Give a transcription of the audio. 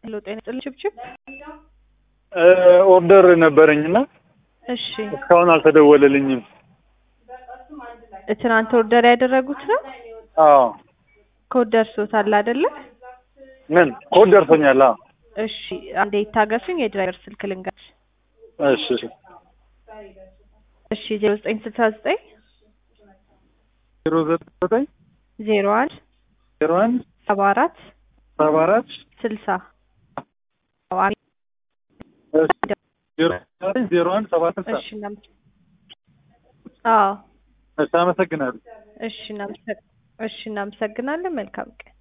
ሄሎ ጤና ይስጥልኝ ችብችብ። ኦርደር ነበረኝና እሺ እስካሁን አልተደወለልኝም። ትናንት ኦርደር ያደረጉት ነው? አዎ ኮድ ደርሶታል አይደለ? ምን ኮድ ደርሶኛል? አዎ እሺ አንዴ ይታገሱኝ፣ የድራይቨር ስልክ ልንገርሽ። እሺ እሺ እሺ ዜሮ ዘጠኝ ስልሳ ዘጠኝ ዜሮ ዘጠኝ ዜሮ አንድ ዜሮ አንድ ሰባ አራት ሰባ አራት ስልሳ ዜሮ ዘጠኝ ዜሮ አንድ ሰባ ስልሳ እሺ እናመስ- አዎ እሺ አመሰግናለሁ። እሺ እናመሰግ- እሺ እናመሰግናለን። መልካም ቀን